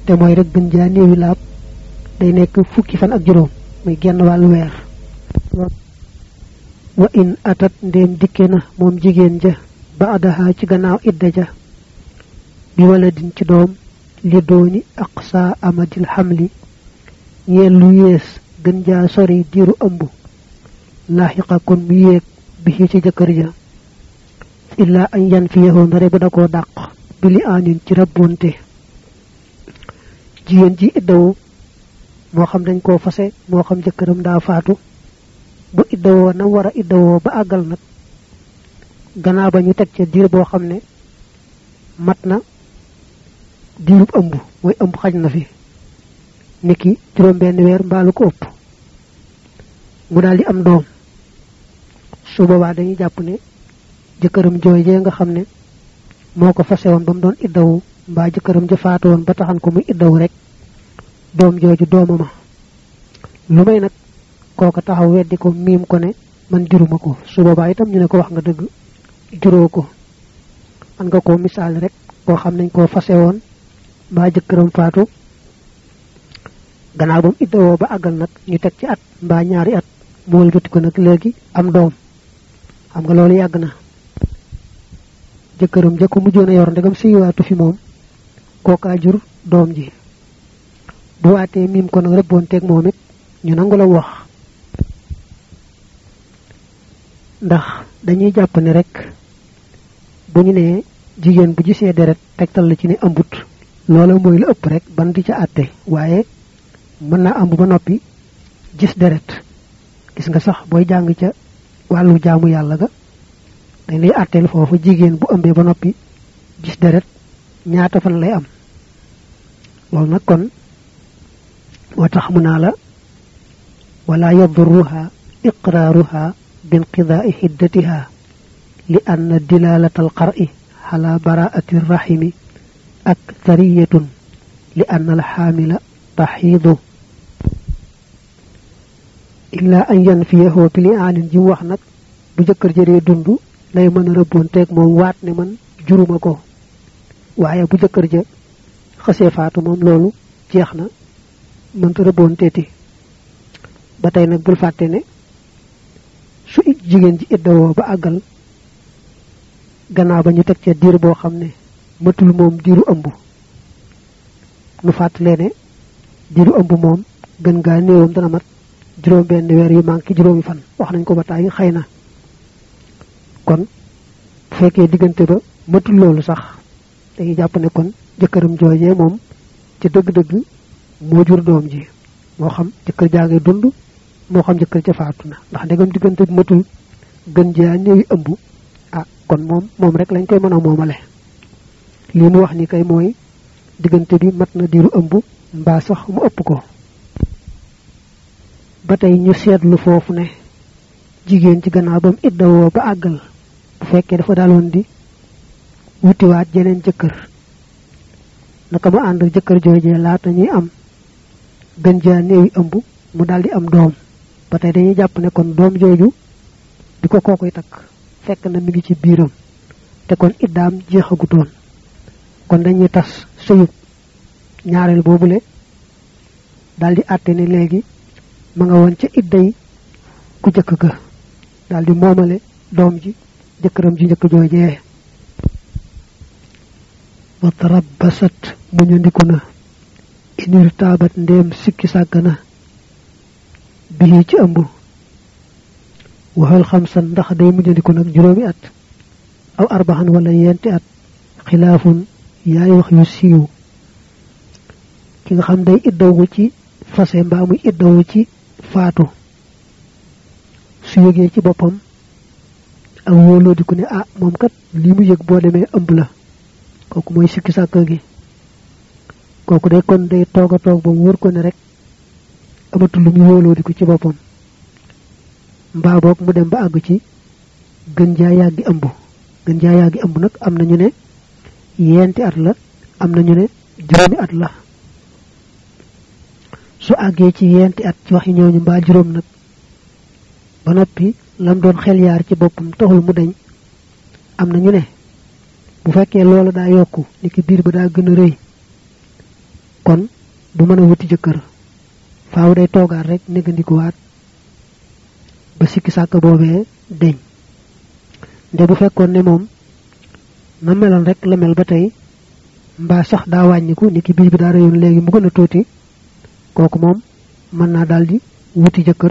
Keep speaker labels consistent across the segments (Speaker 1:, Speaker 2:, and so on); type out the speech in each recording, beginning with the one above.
Speaker 1: te mooy rek gën jaa néewi laab day nekk fukki fan ak juróom muy genn wàllu weer wa in atat ndéem dikke na moom jigéen ja ba adaha ci gannaaw idda ja bi wala din ci doom li dooni aqsa amadil xamli ñeel lu yées gën jaa sori diiru ëmb laaxiqa kon mu yéeg bi ci jëkkër ja illaa añ yan fi yaxoo ndare bu da koo dàq bi li aanin ci rabbonte jigéen ji iddawu moo xam dañ koo fase moo xam jëkkëram daa faatu bu iddawoo nam war a iddawoo ba àggal nag gannaaw ba ñu teg ca diir boo xam ne mat na diirub ëmb mooy ëmb xaj na fi niki juróom benn weer mbaalu ko ëpp mu daal di am doom su boobaa dañuy jàpp ne jëkkëram joojee nga xam ne moo ko fase woon ba mu doon iddawu mbaa jëkkëram ja faatu woon ba taxan ko muy iddawu rek doom jooju doomama lu may nag kooka taxaw weddi ko miim ko ne man juruma ko su boobaa itam ñu ne ko wax nga dëgg juróo ko man nga koo misaal rek koo xam nañ koo fase woon mbaa jëkkëram faatu gannaaw ba mu iddawoo ba àggal nag ñu teg ci at mbaa ñaari at mu wëlbati ko nag léegi am doom xam nga loolu yàgg na jëkkëram ja ko mujjoon a yor ndegam siyiwaatu fi moom kookaa jur doom ji bu waatee miim ko nag rëbboon teeg moom it ñu nangu la wax ndax dañuy jàpp ne rek bu ñu nee jigéen bu gisee deret tegtal la ci ne ëmbut loola mooy la ëpp rek ban di ca àtte waaye mën naa ëmb ba noppi gis deret gis nga sax booy jàng ca wàllu jaamu yàlla ga dañ lay àtteel foofu jigéen bu ëmbee ba noppi gis deret ñaata fan lay am loolu nag kon moo tax mu naa la wala yadurruha iqraaruha binqidaai xiddatiha li anna dilalata alqar'i ala baraati rrahimi aktariyatun li anna alxaamila taxiidu illa an yanfiyahu bi li aanin ji mu wax nag bu jëkkër jëree dund lay mën a rëbboonteeg moom waat ne man juruma ko waaye bu jëkkër ja xësee faatu moom loolu jeex na mënta rëbboonteeti ba tey nag bul fàtte ne su jigéen ji iddawoo ba àggal gannaaw ba ñu teg ca diir boo xam ne matul moom diiru ëmb nu fàttalee ne diiru ëmb moom gën gaa néewam dana mat juróom benn weer yu manqué juróomi fan wax nañ ko ba tàyyi xëy na kon bu fekkee diggante ba matul loolu sax dañuy jàpp ne kon jëkkëram joojee moom ci dëgg-dëgg moo jur doom ji moo xam jëkkër jaa ngay dund moo xam jëkkër ca faatu na ndax ndegam diggante bi matul gën jaa néewi ëmb ah kon moom moom rek lañ koy mën a moomale lii mu wax ni kay mooy diggante bi mat na diiru ëmb mbaa sax mu ëpp ko ba tey ñu seetlu foofu ne jigéen ci gannaaw ba mu iddawoo ba àggal bu fekkee dafa daaloon di wutiwaat jeneen jëkkër naka mu ànd jëkkër joojee laata ñuy am gën jaa néewi ëmb mu daldi am doom ba tey dañuy jàpp ne kon doom jooju bi ko kookoy takk fekk na mi ngi ci biiram te kon iddaam jeexagutoon kon dañuy tas sëyub ñaareel boobule daldi àtte ne léegi ma nga woon ca idday ku jëkk ga daldi moomale doom ji jëkkëram ji njëkk joojee wa tarabbasat muñu ndiku na inir taabat ndéem sikki sàgg na bii ci ëmb waxal xamsan ndax day mujjandiku nag juróomi at aw arbaxan wala yenti at xilaafun yaay wax yu siiw ki nga xam day iddawu ci fase mbaa muy iddawu ci faatu su yëgee ci boppam ak wóoloo di ko ne ah moom kat lii mu yëg boo demee ëmb la kooku mooy sikki sàkka gi kooku day kon day toog a toog ba wóor ko ne rek amatul lu muy wóoloo di ko ci boppam mbaa boog mu dem ba àgg ci gën jaa yàggi ëmb gën jaa yàggi ëmb nag am na ñu ne yenti at la am na ñu ne juróomi at la su àggee ci yenti at ci waxi ñooñu mbaa juróom nag ba noppi lam doon xel yaar ci boppam taxul mu dañ am na ñu ne bu fekkee loola daa yokku ni ki biir ba daa gën a rëy kon du mën a wuti jëkkër faaw day toogaat rek négandikuwaat ba sikki sàkk boobee deñ nde bu fekkoon ne moom na meloon rek la mel ba tey mbaa sax daa wàññiku ni ki biir bi daa réyoon léegi mu gën a tuuti kooku moom mën naa daldi wuti jëkkër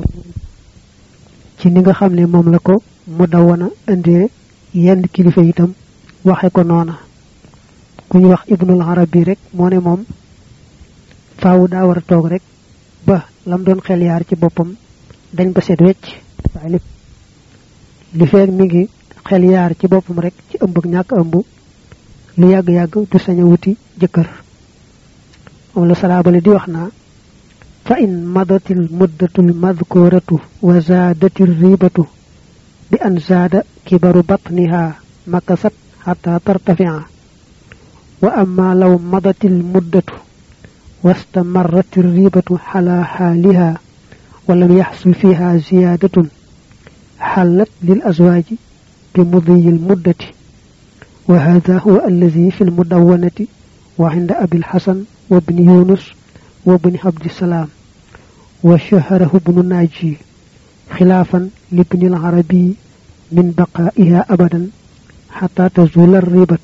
Speaker 1: ci ni nga xam ne moom la ko mu dawana indee yenn kilifa itam waxe ko noona ku ñu wax ibnul arabi rek moo ne moom faawu daa war a toog rek ba lam doon xel yaar ci boppam dañ ba seet wecc waaye lépp li feeg mi ngi xel yaar ci boppam rek ci ëmb ak ñàkk ëmb lu yàgg-yàgg du sañ a wuti jëkkër moom la salaabale di wax naa fa in madatil muddatul madkuratu wa zaadatil ribatu bi an zaada kibaru batniha makasat xata tartafia wa amma law madatil muddatu واستمرت الريبة على حالها ولم يحصل فيها زيادة حلت للأزواج بمضي المدة وهذا هو الذي في المدونة وعند أبي الحسن وابن يونس وابن عبد السلام وشهره ابن الناجي خلافا لابن العربي من بقائها أبدا حتى تزول الريبة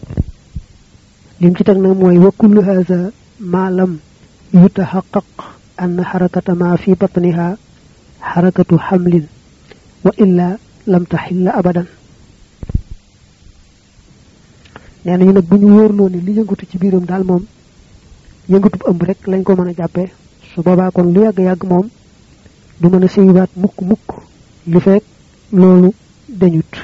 Speaker 1: لم موي وكل هذا ما لم يتحقق أن حركة ما في بطنها حركة حمل وإلا لم تحل أبدا neena ñu nak buñu wóorloo ni li yëngatu ci biiram daal moom yëngatu ëmb rek lañ ko mën a jàppee su boobaa kon lu yàgg yàgg moom du mën a séyiwaat mukk mukk li fekk loolu dañut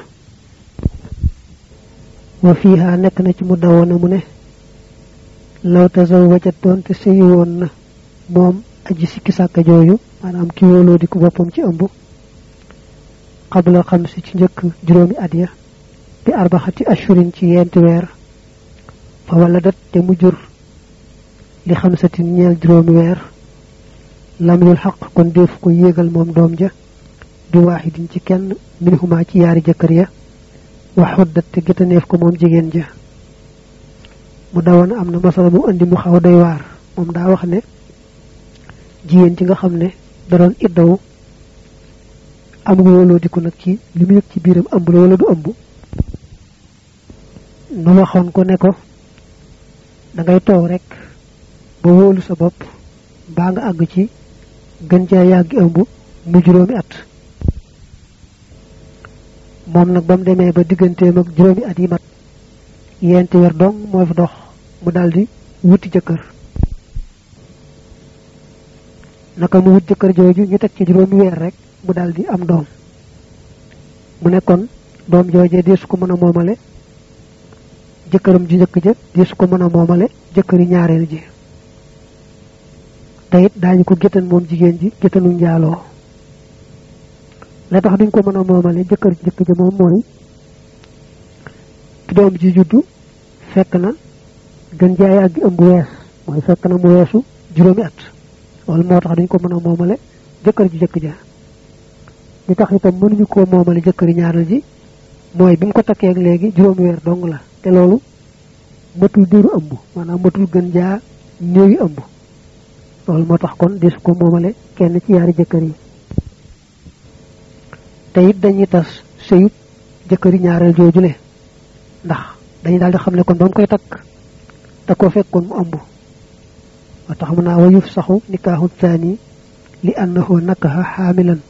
Speaker 1: wa fiha nekk na ci mu dawoon mu ne law tazawwajat doon te sëyi woon na moom aji sikki sàkka jooju maanaam ki wóoloo di ko boppam ci ëmb qabla xam si ci njëkk juróomi at ya bi arbaxati ashurin ci yenti weer fa waladat te mu jur li xamsatin ñeel juróomi weer lam yul xaq kon def ko yéegal moom doom ja bi waaxidin ci kenn minhuma ci yaari jëkkër ya wa xuddat te gëtaneef ko moom jigéen ja mu dawoon am na masala mu andi mu xaw doy waar moom daa wax ne jigéen ci nga xam ne da doon iddaw am nga wóoloo di ko nag ci li mu yëg ci biiram ëmb la wala du ëmb nu waxoon ko ne ko da ngay toog rek ba wóolu sa bopp baa nga àgg ci gën caa yàgg ëmb mu juróomi at moom nag ba mu demee ba digganteem ak juróomi at yi mat yenti weer dong moo fi dox mu daldi wuti jëkkër naka mu wut jëkkër jooju ñu teg ci juróomi weer rek mu daldi am doom mu nekkoon doom joojee deesu ko mën a moomale jëkkëram ji njëkk ja deesu ko mën a moomale jëkkëri ñaareel ji te it daañu ko géttan moom jigéen ji géttanu njaaloo la tax duñ ko mën a moomale jëkkër ji njëkk ja moom mooy doom ji juddu fekk na gën jaay ak ëmb wees mooy fekk na mu weesu juróomi at loolu moo tax duñ ko mën a moomale jëkkër ji jëkk ja li tax itam mënuñu koo moomale jëkkëri ñaareel ji mooy bi mu ko takkee ak léegi juróomi weer dong la te loolu matul diiru ëmb maanaam matul gën jaa néewi ëmb loolu moo tax kon desu ko moomale kenn ci yaari jëkkër yi te it dañuy tas sëyub jëkkëri ñaareel joojule ndax dañu daal di xam ne kon ba mu koy takk da koo fekkoon mu ëmb wa tax mu naa wa yuf saxu nikaahu thani li annahu nakaha xaamilan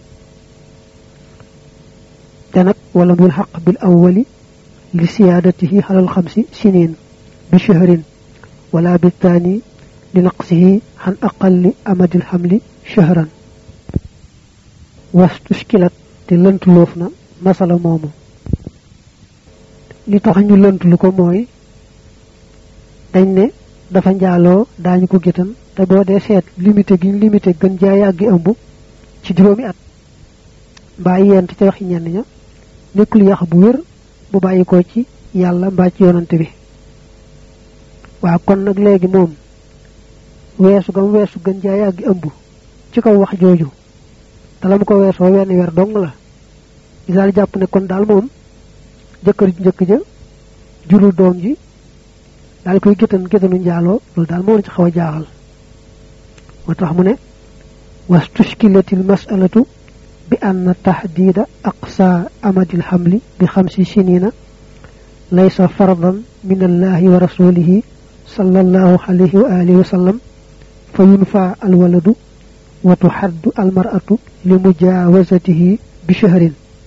Speaker 1: te nag wala mul xaq bil awwali li siyaadatihi xalal xamsi sinin bi shahrin wala bil thani li naqsihi xan aqalli amadil xamli shahran wastushkilat te lëntuloof na masala moomu li tax ñu lëntulu ko mooy dañ ne dafa njaaloo daañu ko gétan te boo dee seet limité gi limité gën jaa yàggi ëmb ci juróomi at mbaa yent ca waxi ñenn ña nekkul yax bu wér bu bàyyi ko ci yàlla mbaa ci yonante bi waaw kon nag léegi moom weesu gam weesu gën jaa yàggi ëmb ci kaw wax jooju te la mu ko weesoo wenn weer dong la di daal jàpp ne kon daal moom jëkkër ji njëkk ja jurul doom ji daal koy gétan gétanu njaaloo loolu daal moo ci xaw a jaaxal moo tax mu ne واستشكلت المسألة بأن تحديد أقصى أمد الحمل بخمس سنين ليس فرضا من الله ورسوله صلى الله عليه وآله وسلم فينفى الولد وتحد المرأة لمجاوزته بشهر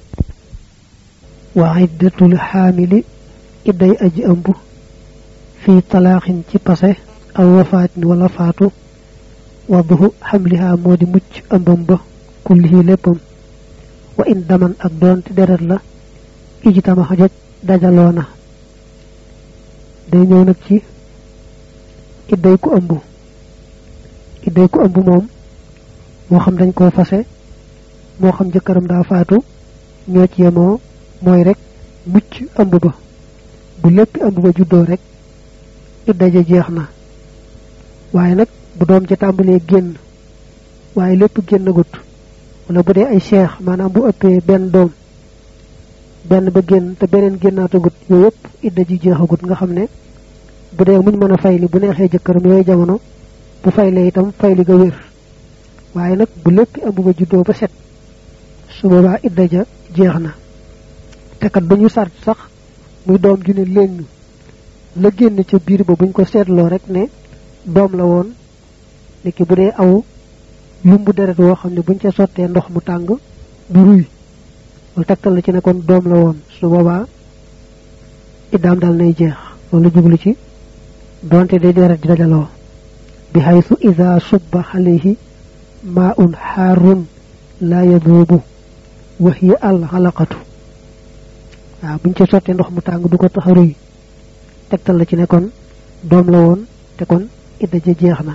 Speaker 1: وعدة الحامل إدي أجي أنبو في طلاق تبصه أو وفاة ولا فاتو وضه حملها مودي مج أمبم با كله لبم وإن دمن أك دون تدرر لا إجتما حجج دجالونا day ñëw nag ci idday ku ëmb idday ku ëmb moom moo xam dañ koo fase moo xam jëkkëram daa faatu ñoo ci yemoo mooy rek mucc ëmb ba bu lépp ëmb ba juddoo rek idda ja jeex na waaye nag bu doom ca tàmbalee génn waaye lépp génn gut wala bu dee ay cheikh maanaam bu ëppee benn doom benn ba génn te beneen génnaatagut yooyu yëpp idda ji jeexagut nga xam ne bu dee muñ mën a fayli bu neexee jëkkëram yooyu jamono bu fayle itam fayli ga wér waaye nag bu lépp ëmb ba juddoo ba set su boobaa idda ja jeex na te kat duñu sart sax muy doom ju ne léng la génn ca biir ba buñ ko seetloo rek ne doom la woon niki bu dee aw lumbu deret woo xam ne buñ ca sottee ndox mu tàng du ruy wala tegtal la ci ne kon doom la woon su boobaa iddaam dal nay jeex loolu jublu ci donte day deret di dajaloo bi haythu ida subba alayhi maa'un xaarun laa yaduubu wa hiya al xalaqatu waaw buñ ca sottee ndox mu tàng du ko tax a ruy tegtal la ci ne kon doom la woon te kon idda ja jeex na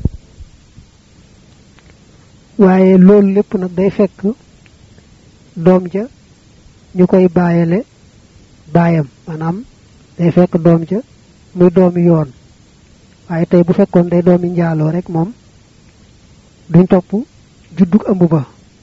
Speaker 1: waaye loolu lépp nag day fekk doom ja ñu koy bàyyale baayam maanaam day fekk doom ja muy doomi yoon waaye tey bu fekkoon day doomi njaaloo rek moom duñ topp juddug ëmb ba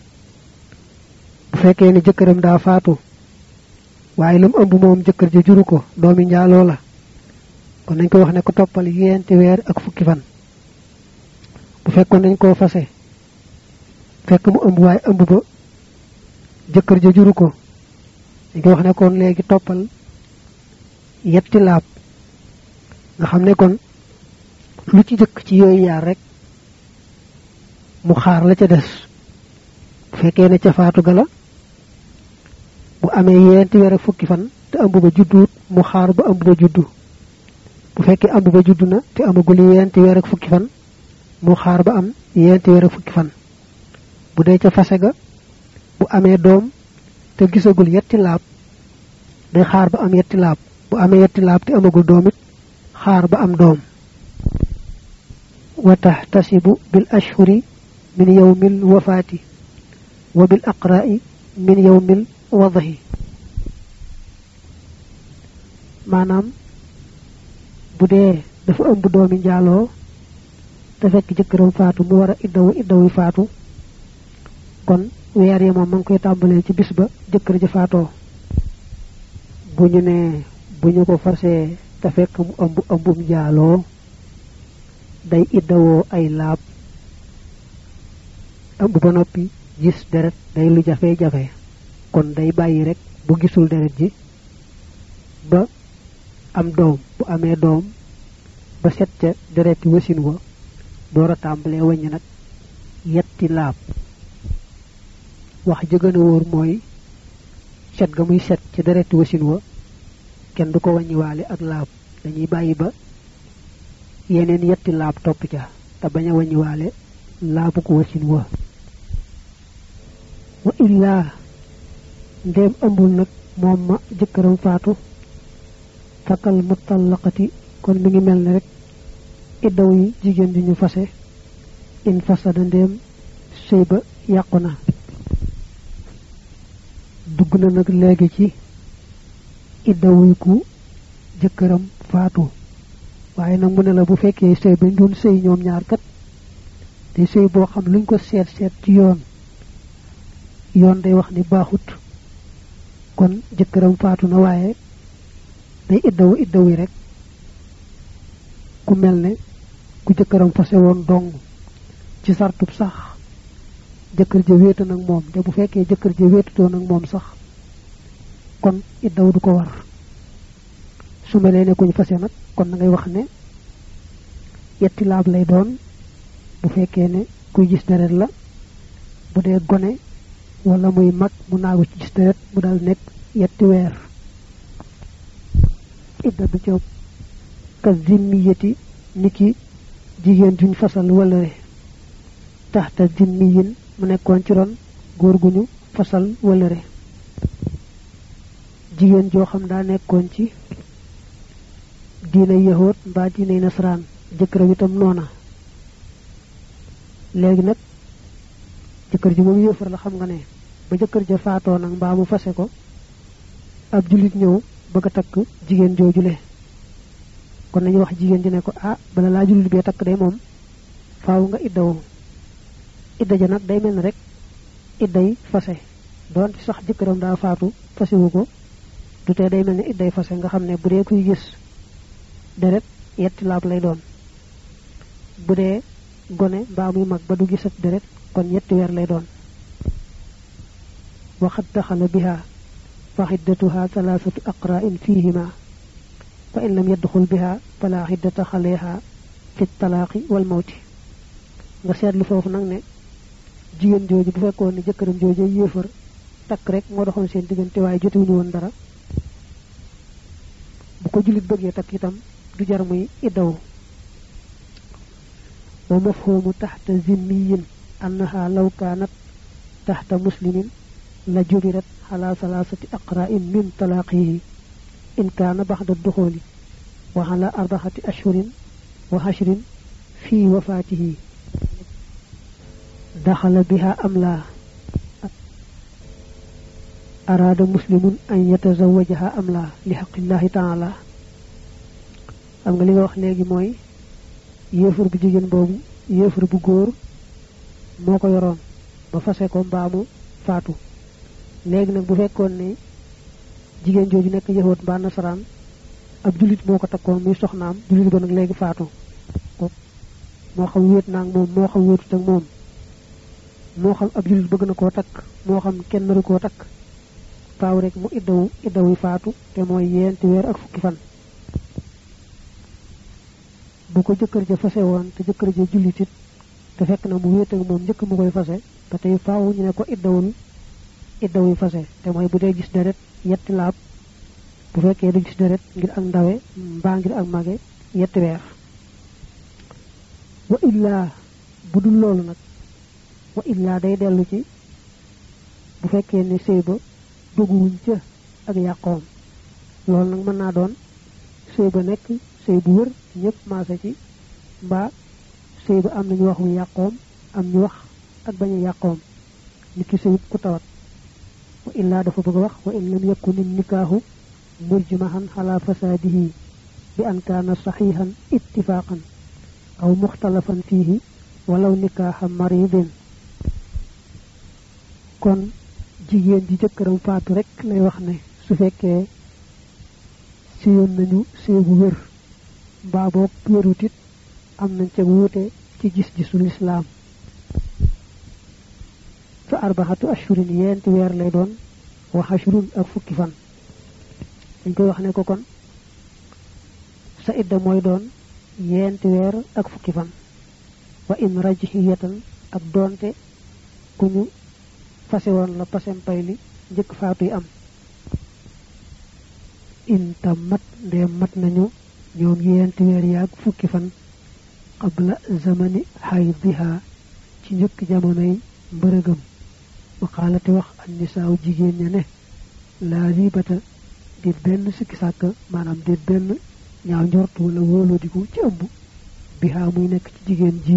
Speaker 1: bu fekkee ni jëkkëram daa faatu waaye lam ëmb moom jëkkër ja juru ko doomi njaaloo la kon nañ ko wax ne ko toppal yeenti weer ak fukki fan bu fekkoon dañ koo fase fekk mu ëmb waaye ëmb ba jëkkër ja juru ko dañ ko wax ne kon léegi toppal yetti laab nga xam ne kon lu ci jëkk ci yooyu yaar rek mu xaar la ca des bu fekkee ne ca faatu gala bu amee yeenti weer ak fukki fan te ëmb ba judduut mu xaar ba ëmb ba juddu bu fekkee ëmb ba juddu na te amagul yeenti weer ak fukki fan mu xaar ba am yeenti weer ak fukki fan bu dee ca fase ga bu amee doom te gisagul yetti laab day xaar ba am yetti laab bu amee yetti laab te amagul doom it xaar ba am doom wa taxtasibu bil ashhuri min yawmil wafaati wa bil aqra'i min yawmil wadahi maanaam bu dee dafa ëmb doomi njaaloo te fekk jëkkëram faatu mu war a iddawu iddawu faatu kon weer yi moom ma ngi koy tàmbalee ci bis ba jëkkër ja faatoo bu ñu ne bu ñu ko fasee te fekk mu ëmb ëmbum njaaloo day iddawoo ay laab ëmb ba noppi gis deret day lu jafe-jafe kon day bàyyi rek bu gisul deret ji ba am doom bu amee doom ba set ca dereti wasin wa door a tàmbalee wàññi nag yetti laab wax ja gën a wóor mooy set ga muy set ca dereti wasin wa kenn du ko wàññiwaale ak laab dañuy bàyyi ba yeneen yetti laab topp ca te bañ a wàññiwaale laabu ko wasin wa wa illaa ndéem ëmbul nag moom ma jëkkëram faatu fakal mutallaqati kon mi ngi mel ne rek iddaw yi jigéen di ñu fase in fasada ndéem sëy ba yàqu na dugg na nag léegi ci iddawuy ku jëkkëram faatu waaye nag mu ne la bu fekkee sëy bañ doon sëy ñoom ñaar kat te sëy boo xam luñ ko seet seet ci yoon yoon day wax ni baaxut kon jëkkëram faatu na waaye day iddawu iddawu rek ku mel ne ku jëkkëram fase woon dong ci sartub sax jëkkër ja wéeta nag moom te bu fekkee jëkkër ja wéetutoo nag moom sax kon iddaw du ko war su melee ne kuñ fase nag kon na ngay wax ne yetti laab lay doon bu fekkee ne kuy gis deret la bu dee gone wala muy mag mu naagu ci gis deret mu dal nekk yetti weer idda du ca ka zimmiyati niki jigéen juñ fasal wala taxta zimmiyin mu nekkoon ci ron góor gu ñu fasal wëlëre jigéen joo xam daa nekkoon ci diina yahoot mbaa diina nasaraan jëkkëram itam noona léegi nag jëkkër ji moom yéefar la xam nga ne ba jëkkër ja faatoo nag mbaa mu fase ko ab julit ñëw bëgg a takk jigéen joojule kon nañu wax jigéen ji ne ko ah bala laa julit bee takk day moom faaw nga iddawu idda ja nag day mel ni rek idday fase doon ci sax jëkkëram daa faatu fasewu ko du tee day mel ni idday fase nga xam ne bu dee kuy gis deret yetti laab lay doon bu dee gone mbaa muy mag ba du gisat deret kon yetti weer lay doon waxat daxala biha fa xiddatuha thalathatu aqra'in fihima fa in lam yadxul biha fala xiddata xaleha fi talaaqi wal mawti nga seetlu foofu nag ne jigéen jooju bu fekkoon ne jëkkëram jooju yéefar takk rek moo doxoon seen diggante waaye jotewuñu woon dara bu ko jullit bëggee takk itam du jar muy iddawu wa mafhumu taxta zimmiyin annaha law kaanat taxta muslimin la jubirat ala salaasati aqra'in min talaaqihi in kaana baxda duxooli wa ala arbaxati ashhurin wa hashrin fi wafaatihi daxala biha am laa araada muslimun an yatazawajaha am laa li xaqillahi taala xam nga li nga wax léegi mooy yéefar bu jigéen boobu yéefar bu góor moo ko yoroon ba fase ko mbaamu faatu léegi nag bu fekkoon ne jigéen jooju nekk yahoot mbaa nasaraan ab jullit moo ko takkoon muy soxnaam jullit ba nag léegi faatu moo xam wéet naag moom moo xam wéetut ak moom moo xam ab jullit bëgg na koo takk moo xam kenn naru koo takk faaw rek mu iddawu iddawu faatu te mooy yeenti weer ak fukki fan bu ko jëkkër ja fase woon te jëkkër ja jullitit te fekk na mu wéet ak moom njëkk mu koy fase ba tey faaw ñu ne ko iddawul iddawuy fase te mooy bu dee gis deret yetti laab bu fekkee du gis deret ngir ak ndawe mbaa ngir ak mage yetti weer wa illaa bu dul loolu nag wa illaa day dellu ci bu fekkee ne sëy ba dugguwuñ ca ak yàqoom loolu nag mën naa doon sëy ba nekk sëy bu wër ñëpp maase ci mbaa sëy ba am nañu wax wu yàqoom am ñu wax ak bañ a yàqoom nit ki sëyut ku tawat wa illaa dafa bëgg a wax wa in lam yakun nikaahu mujmahan ala fasaadihi bi an kaana saxiixan ittifaaqan aw muxtalafan fiihi walaw nikaaxa maridin kon jigéen ji jëkkëram faatu rek lay wax ne su fekkee séyoon nañu séy bu wér mbaa boog wérut it am nañ ca wuute ci gis-gisu lislaam fa arbaxatu ashurin yeenti weer lay doon wa ashrun ak fukki fan dañ koy wax ne ko kon sa idda mooy doon yeenti weer ak fukki fan wa in rajhiyatan ak doonte ku ñu fase woon la pasem pay li njëkk faatuy am inta mat ndee mat nañu ñoom yeenti weer yaag fukki fan qabla zamani xaydiha ci njëkk jamonoy mbërëgam waxaalati wax an nisaaw jigéen ña ne laa ribata déet benn sikki sàkk maanaam déet benn ñaaw njort wala wóolodiku ci ëmb bihaa muy nekk ci jigéen ji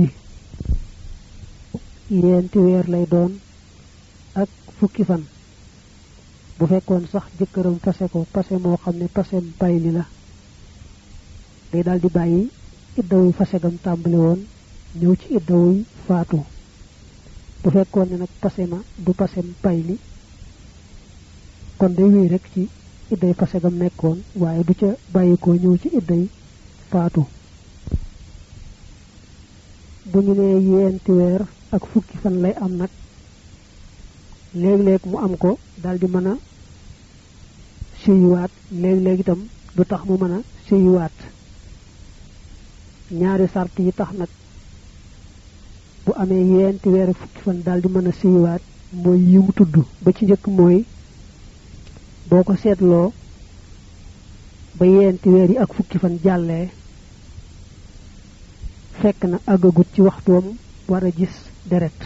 Speaker 1: yeenti weer lay doon ak fukki fan bu fekkoon sax jëkkëram pase ko pase moo xam ne pasem bayli la day daal di bàyyi iddawuy fasegam tàmbali woon ñëw ci iddawuy faatu bu fekkoon ne nag pase ma du pasem bayli kon day wéy rek ci idday fasegam nekkoon waaye du ca bàyyi ko ñëw ci idday faatu bu ñu nee yenti weer ak fukki fan lay am nag léeg-léeg mu am ko daal di mën a séyiwaat léeg-léeg itam du tax mu mën a séyiwaat ñaari sart yi tax nag bu amee yenti weer ak fukki fan daal di mën a séyiwaat mooy yi mu tudd ba ci njëkk mooy boo ko seetloo ba yenti weer yi ak fukki fan jàllee fekk na àggagut ci waxtoom war a gis deret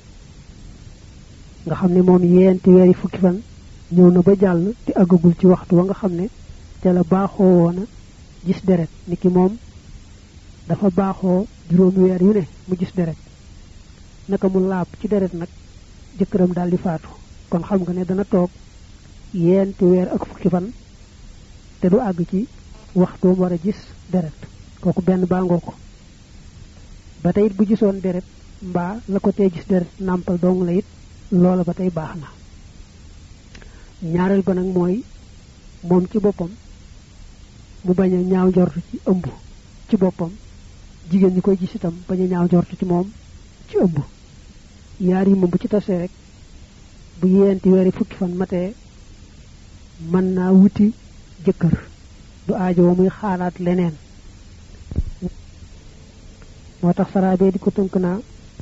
Speaker 1: nga xam ne moom yenti weer yi fukki fan ñëw na ba jàll te àggagul ci waxtu wa nga xam ne te la baaxoo woon a gis deret ni ki moom dafa baaxoo juróomi weer yu ne mu gis deret naka mu laab ci deret nag jëkkëram daal di faatu kon xam nga ne dana toog yenti weer ak fukki fan te du àgg ci waxtoom war a gis deret kooku benn bàngoo ko ba tey it bu gisoon deret mbaa la ko tee gis deret nàmpal dong la it loola ba tey baax na ñaareel ba nag mooy moom ci boppam mu bañ a ñaaw njortu ci ëmb ci boppam jigéen ñi koy gis itam bañ a ñaaw njortu ci moom ci ëmb yaar yi moom bu ci tasee rek bu yeenti weeri fukki fan matee mën naa wuti jëkkër du aajo muy xaalaat leneen moo tax saraabe di ko tënk naa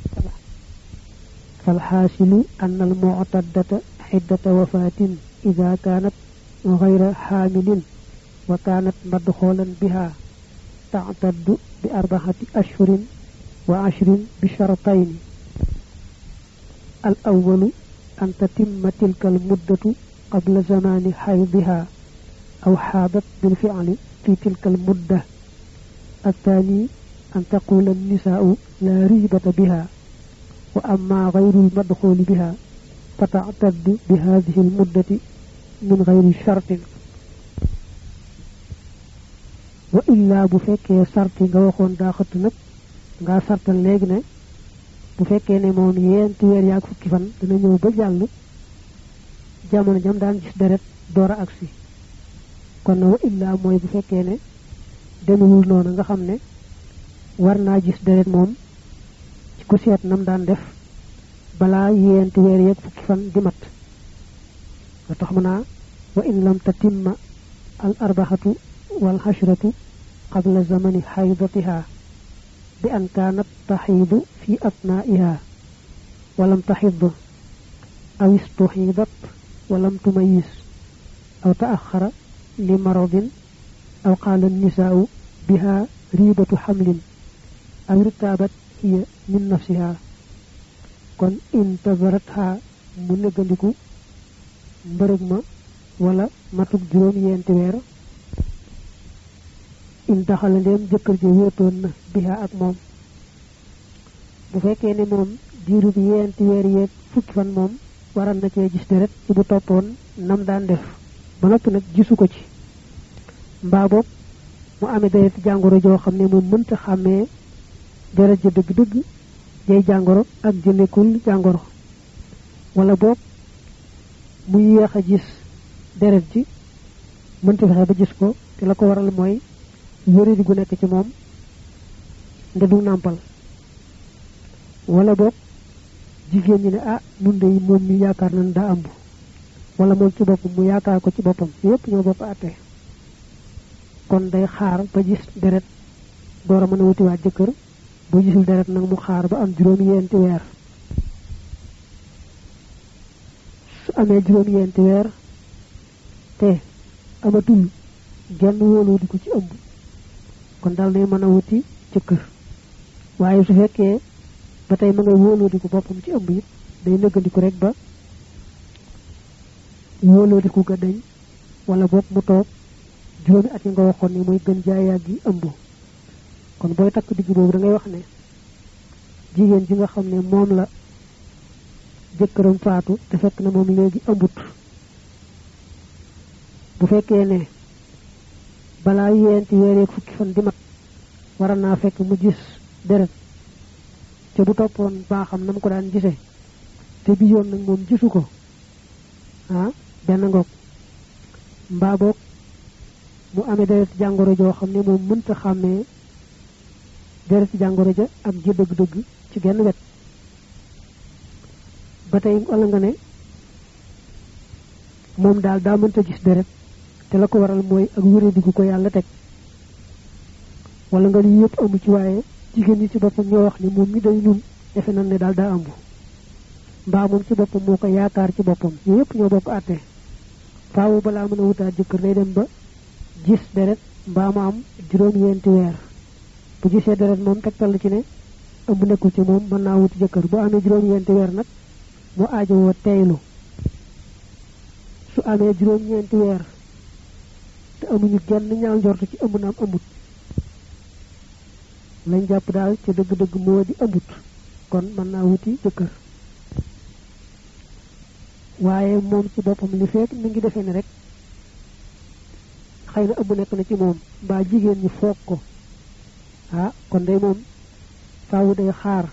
Speaker 1: falxaasilu an al muctaddata xiddata wafaatin ida kaanat gayra xaamilin wa kaanat madxoolan biha tactaddu bi arbaxati ashhurin wa ashrin bi shartayni al awalu an tatimma tilka al muddatu qabla zamaani xaydiha aw xaadat bilficli fi tilka al mudda الثاني أن تقول النساء لا ريبة بها وأما غير المدخول بها فتعتد بهذه المدة من غير شرط وإلا بفكي شرط nga waxoon daa xëtt nag nga sartal léegi ne bu fekkee ne moom yenti weer yaag fukki fan dana ñëw ba jàll jamono jam daan gis deret door a agsi kon wa illa mooy bu fekkee ne demewul noonu nga xam ne war naa gis deret moom ci ku seet nam daan def balaa yenti weer yeeg fukki fan di mat nga tax mu naa wa in lam tatimma al arbaxatu wal xashratu qabla zamani xaydatiha bi an kaanat taxiidu fi atnaiha walam taxid aw istuxiidat walam tumayis aw taaxara li maradin أو قال النساء بها ريبة حمل أو ارتابت هي من نفسها كن انتظرتها من نغنديكو مبرغما ولا ماتوك جروم ينت وير in daxal ndem jëkkër ji wéetoon na biha ak moom bu fekkee ne moom diiru bi yenti weer yeeg fukki fan moom waral na cee gis deret ci bu toppoon nam daan def ba noppi nag gisu ko ci mbaa boog mu amee deret jàngoro joo xam ne moom mënta xàmmee deret ja dëgg-dëgg jay jàngoro ak ji nekkul jàngoro wala boog mu yéex a gis deret ji mënta fexe ba gis ko te la ko waral mooy wéradi gu nekk ci moom nde du nàmpal wala boog jigéen ñi ne ah nun de moom mi yaakaar nañ daa ëmb wala moom ci boppam mu yaakaar ko ci boppam yépp ñoo bokk àttee kon day xaar ba gis deret door a mën a wutiwaat jëkkër bu gisul deret nag mu xaar ba am juróomi yenti weer su amee juróomi yenti weer te amatul genn wóoloo di ko ci ëmb kon dal day mën a wuti jëkkër waaye su fekkee ba tey ma ngay wóoloo di ko boppam ci ëmb it day nëggandiku rek ba wóoloo di ko ga dañ wala bopp mu toog juróomi at yi nga waxoon ni muy gën jaayaag gi ëmb kon booy takk digg boobu da ngay wax ne jigéen ji nga xam ne moom la jëkkëram faatu te fekk na moom léegi ëmbut bu fekkee ne balaa yeenti weereeg fukki fan di mat waral naa fekk mu gis deret ca bu toppoon baaxam na mu ko daan gisee te bi yoon nag moom gisu ko ah benn ngoog mbaa boog mu amee deret jàngoro joo xam ne moom mënta xàmmee deret ci jàngoro ja ak ji dëgg-dëgg ci genn wet ba tey wala nga ne moom daal daa mënta gis deret te la ko waral mooy ak wéradi gu ko yàlla teg wala nga ni yëpp amu ci waaye jigéen ñi ci boppam ñoo wax ni moom mi day ñun defe nan ne daal daa ëmb mbaa moom ci boppam moo ko yaakaar ci boppam ñu yëpp ñoo bokk àtte faawu balaa mën a wutaat jëkkër day dem ba gis deret mbaa mu am juróom-ñeenti weer bu gisee deret moom tegtal la ci ne ëmb nekkul ci moom mën naa wuti jëkkër bu amee juróom-ñeenti weer nag mu aajowoo teylu su amee juróom-ñeenti weer te amuñu genn ñaaw njortu ci ëmb naam ëmbut lañ jàpp daal ci dëgg-dëgg moo di ëmbut kon mën naa wuti jëkkër waaye moom ci boppam li fekk mi ngi defee ne rek xëy na ëmb nekk na ci moom mbaa jigéen ñi foog ko ah kon day moom faawu day xaar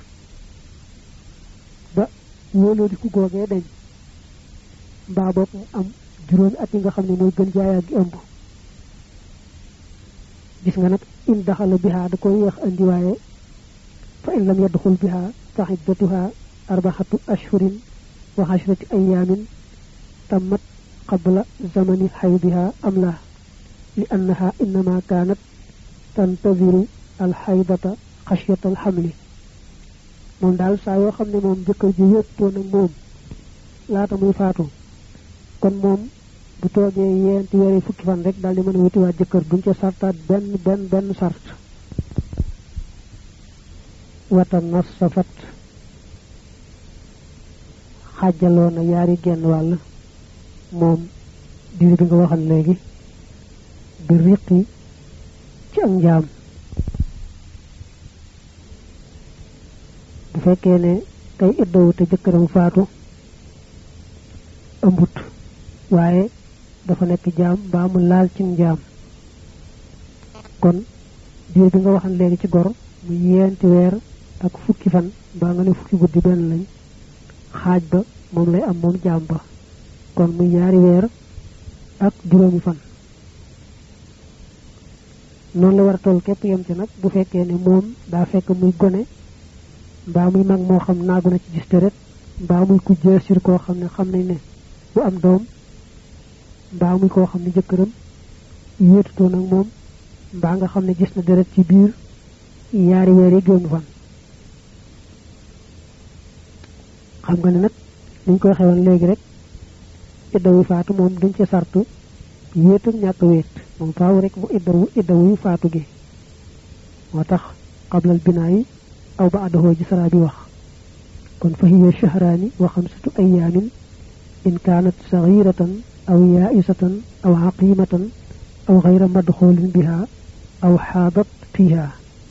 Speaker 1: ba wóoloo di ku googee dañ mbaa boog mu am juróomi at yi nga xam ne mooy gën jaayaa gi ëmb gis nga nag in daxala biha da koy yeex andi waaye fa in lam yadxul biha fa iddatuha arbaxatu ashhurin wa ashrati ayaamin tammat qabla zamani xaydiha am la li annaha innama kaanat tantadiru alxaydata xashyata alxamli moom daal saa yoo xam ne moom jëkkër ji wéttoo nag moom laata muy faatu kon moom bu toogee yeenti weeri fukki fan rek daal di mën a wutiwaat jëkkër duñ ca sartaat benn benn benn sart wata nas safat xaajaloo na yaari genn wàll moom diir bi nga waxal léegi bi riqi ci ak njaam bu fekkee ne kay iddawu te jëkkëram faatu ëmbut waaye dafa nekk jaam mbaa mu laal ci njaam kon diir bi nga waxan léegi ci gor mu yeenti weer ak fukki fan mbaa nga ne fukki guddi benn lañ xaaj ba moom lay am moom jaam ba kon muy ñaari weer ak juróomi fan noonu la war a toll képp yem ci nag bu fekkee ne moom daa fekk muy gone mbaa muy mag moo xam naagu na ci gis deret mbaa muy ku jeesir koo xam ne xam nañ ne bu am doom mbaa muy koo xam ne jëkkëram yéetutoo nag moom mbaa nga xam ne gis na deret ci biir yaari weer yi juróomi fan xam nga ne nag liñ koy xewoon léegi rek iddawu faatu moom duñ ci sartu wéet ak ñàkk wéet moom faaw rek mu iddawu iddawu faatu gi moo tax qablal binaa yi aw ba àddaxoo ji saraa bi wax kon fa hiya shahraani wa xamsatu ayaamin in kaanat saxiratan aw yaaisatan aw xaqimatan aw xayra madxoolin biha aw xaadat fiha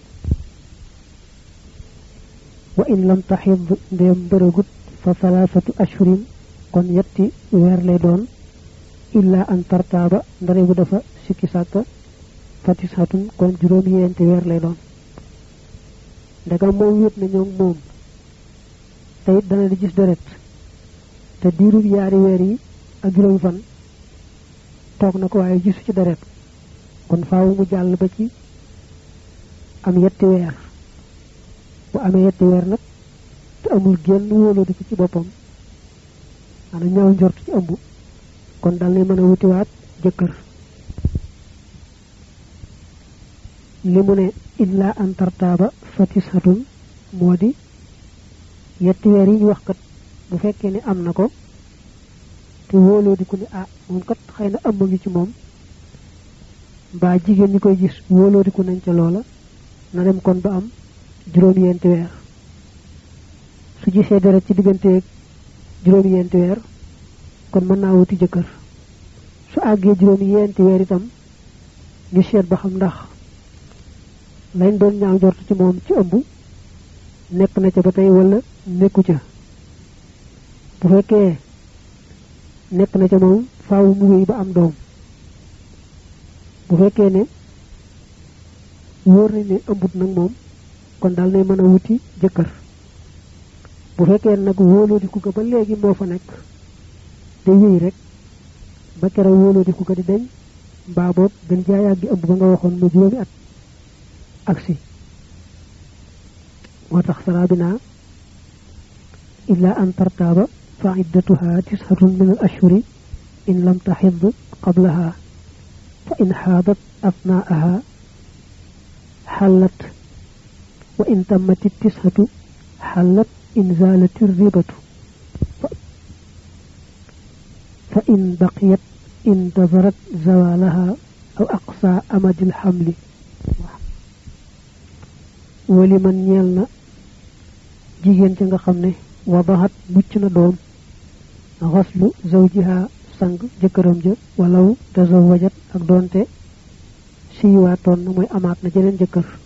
Speaker 1: wa in lam taxid ndéem mbërëgut fa salaasatu ashhurin kon yetti weer lay doon illa an tartaaba ndare bu dafa sikki sàkka fatisatun kon juróom yeenti weer lay doon ndegam moom wét na ñoom moom te it dana di gis deret te diirub yaari weer yi ak juróomi fan toog na ko waaye gisu ci deret kon faaw mu jàll ba ci am yetti weer bu amee yetti weer nag te amul génn wóolóodi ko ci boppam ana ñaaw njort ci ëmb kon dal ni mën a wutiwaat jëkkër li mu ne illa an tartaaba fatisatun moo di yetti weer yi ñu wax kat bu fekkee ne am na ko te wóoloo di ko ni ah moom kat xëy na ëmb ngi ci moom mbaa jigéen ñi koy gis wóoloo di ko nañ ca loola na dem kon ba am juróom-yenti weer su gisee deret ci digganteeg juróom-yenti weer kon mën naa wuti jëkkër su àggee juróom-yenti weer itam ñu seet ba xam ndax lañ doon ñaaw jort ci moom ci ëmb nekk na ca ba tey wala nekku ca bu fekkee nekk na ca moom faaw mu wéy ba am doom bu fekkee ne wóor nañ ne ëmbut nag moom kon daal nay mën a wuti jëkkër bu fekkee nag wóoloodiku ko ba léegi moo fa nekk day wéy rek ba keroog wóoloodiku ko di deñ mbaa boob gën jaayaat gi ëmb ba nga waxoon mu juróomi at agsi وتخ سرابنا إلا أن ترتاب فعدتها تسعة من الأشهر إن لم تحض قبلها فإن حاضت أثناءها حلت وإن تمت التسعة حلت إن زالت الربة فإن بقيت انتظرت زوالها أو أقصى أمد الحمل ولمن يلنا جيجين جنغا خمني وضعت بوچنا دوم غسل زوجها sang jëkkëram ja walaw tazawajat ak donte siiwaatoon na mooy amaat na jeneen jëkkër